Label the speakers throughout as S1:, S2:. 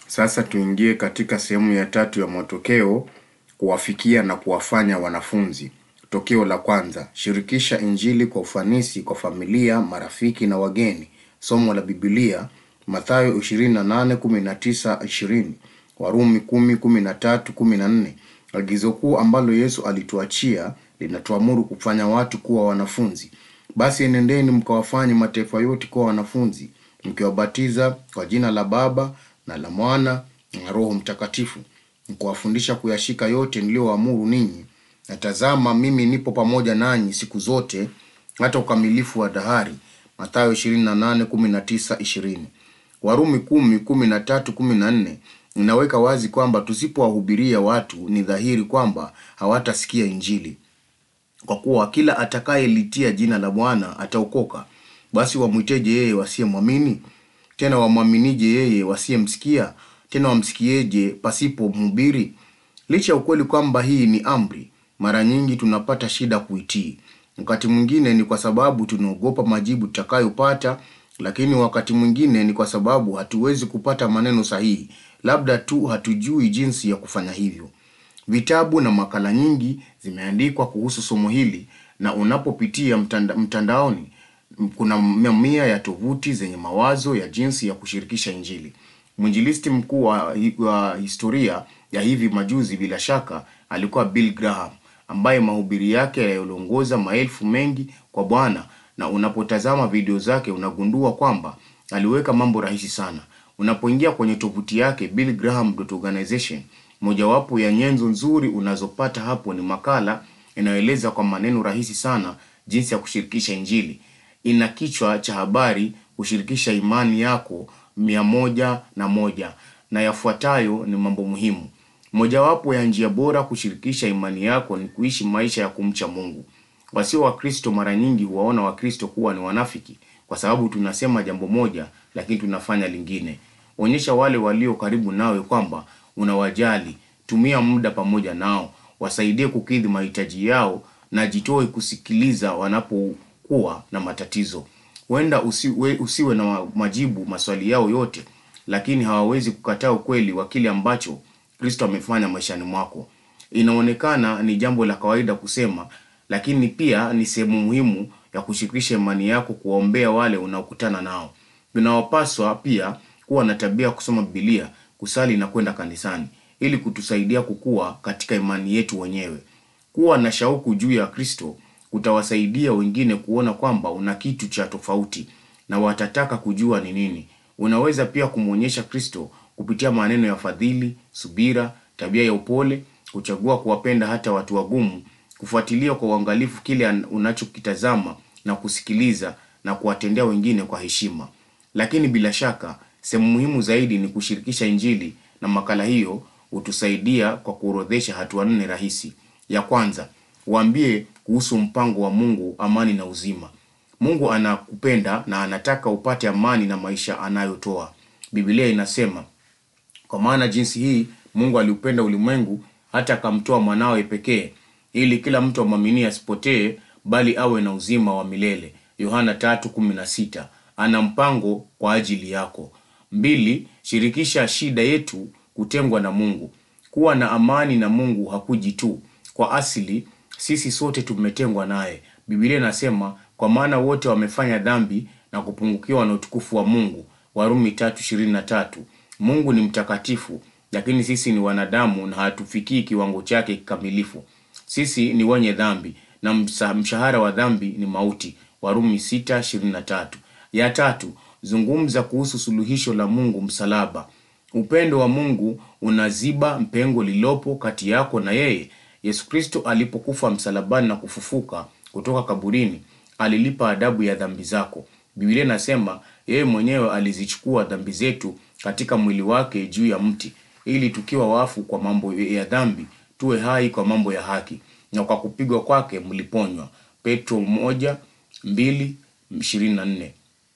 S1: Sasa tuingie katika sehemu ya tatu ya matokeo, kuwafikia na kuwafanya wanafunzi. Tokeo la kwanza, shirikisha Injili kwa ufanisi kwa familia, marafiki na wageni. Somo la Biblia, Mathayo 28:19-20, Warumi 10:13-14. Agizo kuu ambalo Yesu alituachia linatuamuru kufanya watu kuwa wanafunzi. Basi enendeni mkawafanye mataifa yote kuwa wanafunzi, mkiwabatiza kwa jina la Baba na la Mwana na Roho Mtakatifu, mkuwafundisha kuyashika yote niliyoamuru ninyi. Na tazama, mimi nipo pamoja nanyi siku zote hata ukamilifu wa dahari. Mathayo 28:19-20. Warumi 10:13-14 inaweka wazi kwamba tusipowahubiria watu ni dhahiri kwamba hawatasikia Injili. Kwa kuwa kila atakayelitia jina la Bwana ataokoka. Basi wamwiteje yeye wasiyemwamini? Tena wamwaminije yeye wasiyemsikia? Tena wamsikieje pasipo mhubiri? Licha ya ukweli kwamba hii ni amri, mara nyingi tunapata shida kuitii. Wakati mwingine ni kwa sababu tunaogopa majibu tutakayopata, lakini wakati mwingine ni kwa sababu hatuwezi kupata maneno sahihi, labda tu hatujui jinsi ya kufanya hivyo. Vitabu na makala nyingi zimeandikwa kuhusu somo hili, na unapopitia mtanda, mtandaoni kuna mamia ya tovuti zenye mawazo ya jinsi ya kushirikisha Injili. Mwinjilisti mkuu wa, wa historia ya hivi majuzi bila shaka alikuwa Bill Graham, ambaye mahubiri yake yaliongoza maelfu mengi kwa Bwana, na unapotazama video zake unagundua kwamba aliweka mambo rahisi sana. Unapoingia kwenye tovuti yake billgraham.organization, mojawapo ya nyenzo nzuri unazopata hapo ni makala inayoeleza kwa maneno rahisi sana jinsi ya kushirikisha Injili. Ina kichwa cha habari kushirikisha imani yako mia moja na moja na yafuatayo ni mambo muhimu. Mojawapo ya njia bora kushirikisha imani yako ni kuishi maisha ya kumcha Mungu. Wasio Wakristo mara nyingi huwaona Wakristo kuwa ni wanafiki kwa sababu tunasema jambo moja lakini tunafanya lingine. Onyesha wale walio karibu nawe kwamba unawajali. Tumia muda pamoja nao, wasaidie kukidhi mahitaji yao na jitoe kusikiliza wanapokuwa na matatizo. Huenda usiwe, usiwe na majibu maswali yao yote, lakini hawawezi kukataa ukweli wa kile ambacho Kristo amefanya maishani mwako. Inaonekana ni jambo la kawaida kusema, lakini pia ni sehemu muhimu ya kushirikisha imani yako, kuwaombea wale unaokutana nao. Tunawapaswa pia kuwa na tabia ya kusoma Biblia, kusali na kwenda kanisani ili kutusaidia kukua katika imani yetu wenyewe. Kuwa na shauku juu ya Kristo kutawasaidia wengine kuona kwamba una kitu cha tofauti na watataka kujua ni nini. Unaweza pia kumwonyesha Kristo kupitia maneno ya fadhili, subira, tabia ya upole, kuchagua kuwapenda hata watu wagumu, kufuatilia kwa uangalifu kile unachokitazama na kusikiliza na kuwatendea wengine kwa heshima. Lakini bila shaka, sehemu muhimu zaidi ni kushirikisha Injili na makala hiyo hutusaidia kwa kuorodhesha hatua nne rahisi. Ya kwanza, waambie kuhusu mpango wa Mungu, amani na uzima. Mungu anakupenda na anataka upate amani na maisha anayotoa. Biblia inasema, kwa maana jinsi hii Mungu aliupenda ulimwengu hata akamtoa mwanawe pekee, ili kila mtu amwaminie asipotee, bali awe na uzima wa milele. Yohana 3:16. Ana mpango kwa ajili yako. Mbili, shirikisha shida yetu kutengwa na Mungu. Kuwa na amani na Mungu hakuji tu. Kwa asili sisi sote tumetengwa naye. Biblia inasema kwa maana wote wamefanya dhambi na kupungukiwa na utukufu wa Mungu. Warumi 3:23. Mungu ni mtakatifu, lakini sisi ni wanadamu na hatufikii kiwango chake kikamilifu. Sisi ni wenye dhambi na mshahara wa dhambi ni mauti. Warumi 6:23. Ya tatu, zungumza kuhusu suluhisho la Mungu msalaba. Upendo wa Mungu unaziba pengo lililopo kati yako na yeye. Yesu Kristo alipokufa msalabani na kufufuka kutoka kaburini, alilipa adabu ya dhambi zako. Biblia inasema yeye mwenyewe alizichukua dhambi zetu katika mwili wake juu ya mti, ili tukiwa wafu kwa mambo ya dhambi tuwe hai kwa mambo ya haki, na kwa kupigwa kwake mliponywa. Petro moja mbili ishirini na nne.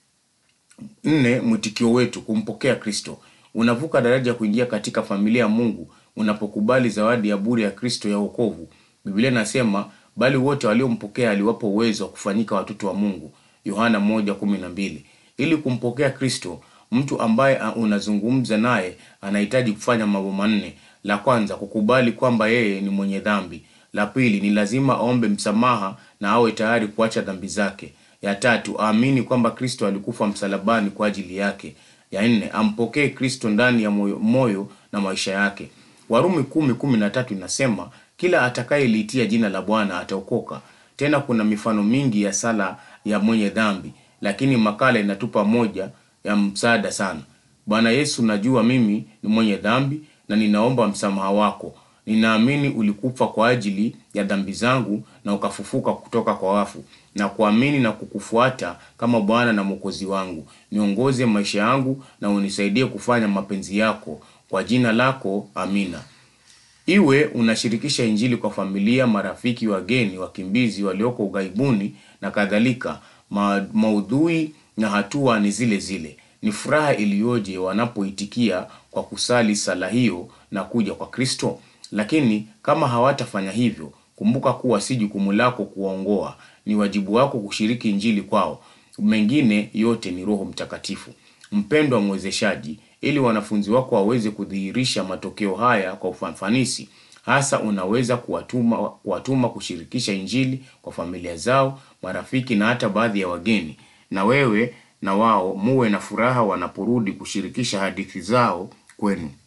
S1: Nne, mwitikio wetu kumpokea Kristo. Unavuka daraja kuingia katika familia ya Mungu unapokubali zawadi ya bure ya Kristo ya wokovu. Biblia inasema bali wote waliompokea aliwapa uwezo wa kufanyika watoto wa Mungu. Yohana 1:12. Ili kumpokea Kristo, Mtu ambaye a- unazungumza naye anahitaji kufanya mambo manne. La kwanza, kukubali kwamba yeye ni mwenye dhambi. La pili, ni lazima aombe msamaha na awe tayari kuacha dhambi zake. Ya tatu, aamini kwamba Kristo alikufa msalabani kwa ajili yake. Ya nne, ampokee Kristo ndani ya moyo, moyo na maisha yake. Warumi kumi kumi na tatu inasema kila atakayeliitia jina la Bwana ataokoka. Tena kuna mifano mingi ya sala ya mwenye dhambi, lakini makala inatupa moja ya msaada sana. Bwana Yesu, najua mimi ni mwenye dhambi na ninaomba msamaha wako. Ninaamini ulikufa kwa ajili ya dhambi zangu na ukafufuka kutoka kwa wafu, na kuamini na kukufuata kama Bwana na Mwokozi wangu. Niongoze maisha yangu na unisaidie kufanya mapenzi yako, kwa jina lako, amina. Iwe unashirikisha Injili kwa familia, marafiki, wageni, wakimbizi walioko ughaibuni na kadhalika, ma maudhui na hatua ni zile zile. Ni furaha iliyoje wanapoitikia kwa kusali sala hiyo na kuja kwa Kristo. Lakini kama hawatafanya hivyo, kumbuka kuwa si jukumu lako kuwaongoa, ni wajibu wako kushiriki Injili kwao. Mengine yote ni Roho Mtakatifu. Mpendwa mwezeshaji, ili wanafunzi wako waweze kudhihirisha matokeo haya kwa ufanisi, hasa unaweza kuwatuma, kuwatuma kushirikisha Injili kwa familia zao, marafiki na hata baadhi ya wageni, na wewe na wao muwe na furaha wanaporudi kushirikisha hadithi zao kwenu.